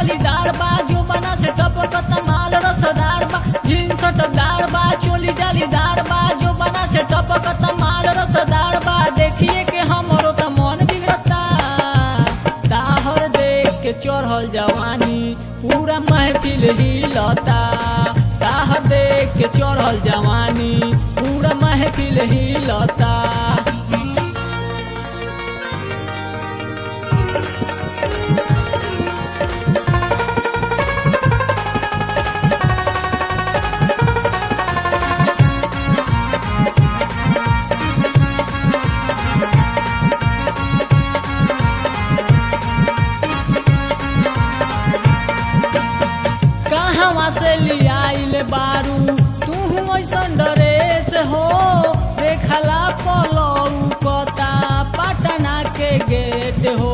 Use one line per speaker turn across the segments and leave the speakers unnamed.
जालीदार बा जो बना से टपकत माल रसदार बा जींस टकदार बा चोली जालीदार बा जो बना से टपकत माल रसदार बा देखिए के हमरो त मन बिगड़ता ताहर देख के चढ़ल जवानी पूरा महफिल हिलता ताहर देख के चढ़ल जवानी पूरा महफिल हिलता कहवा से लियाइल बारू तू ऐसन ड्रेस हो देखला पलऊ कता पटना के गेट हो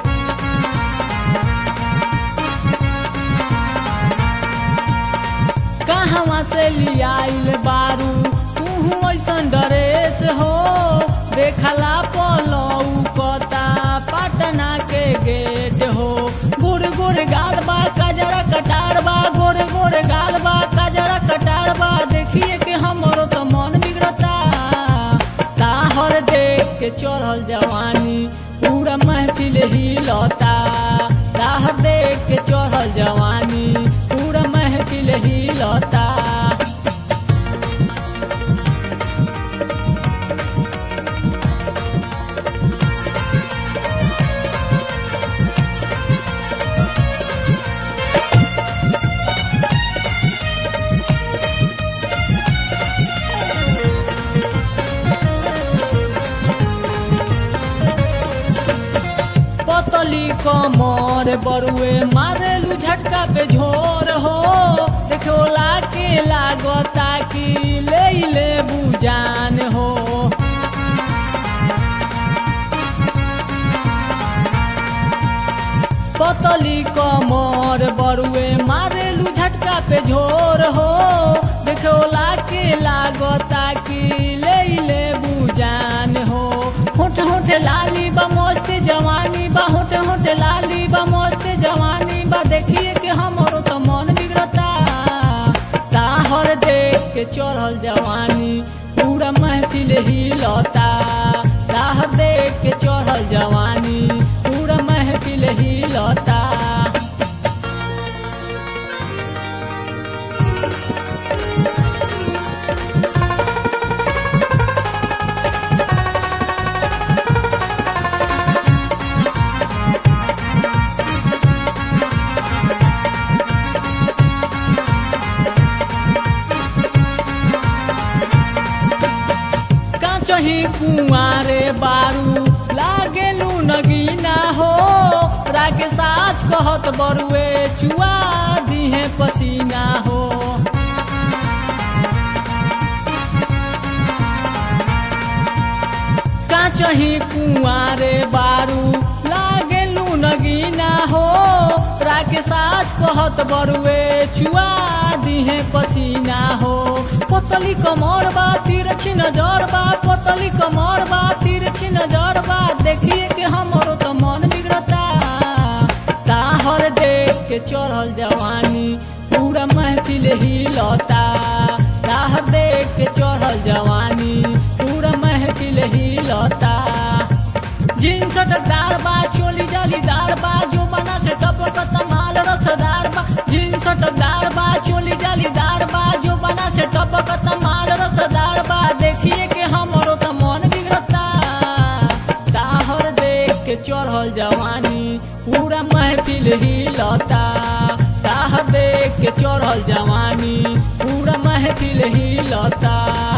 कहवा से लियाइल बारू तू ऐसन ड्रेस हो देखला पलऊ कता पटना के गेट हो गुड़ गुड़ गाल बा कजरा कटार बा गोरे गोरे गाल बा कजरा कटार बा देखिए कि हमरो तो मन बिगड़ता ताहर देख के चढ़ल जवानी पूरा महफिल हिलता ताहर देख के चढ़ल जवानी पूरा महफिल हिलता पतली कमर बरुए मारेलू झटका पे झोर हो देखोला के लागता कि ले ले बुजान हो पतली कमर बरुए मारेलू झटका पे झोर हो देखोला के लागता कि ले ले बुजान हो होठ होठ लाली बा मस्त जवानी बा होठ होठ लाली बा मस्त जवानी बा देखिए कि हमरो तो मन बिगड़ता ताहर देख के चढ़ल जवानी पूरा महफिल हिलता ताहर देख के चढ़ल जवानी पूरा महफिल हिलता काचही कुआरे बारू लागेलू नगीना हो राके साथ कहत बरुए चुआ दिहे पसीना हो काचही कुआरे बारू लागेलू नगीना हो राके साथ कहत बरुए चुआ दिहे पसीना हो पतली कमर बा तिरछी नजर बा पतली कमर बा तिरछी नजर बा देखिए कि हमरो तो मन बिगड़ता ताहर देख के चढ़ल जवानी पूरा महफिल हिलता ताहर देख के चढ़ल जवानी पूरा महफिल हिलता जींस टकदार बा चोली जालीदार बा जो बना से टपकत माल रसदार बा जींस टकदार बा चोली जालीदार बा जो बना से टपकत माल रसदार बा देखिए कि हमरो तो मन बिगड़ता ताहर देख के चढ़ल जवानी पूरा महफिल हिलता ताहर देख के चढ़ल जवानी पूरा महफिल हिलता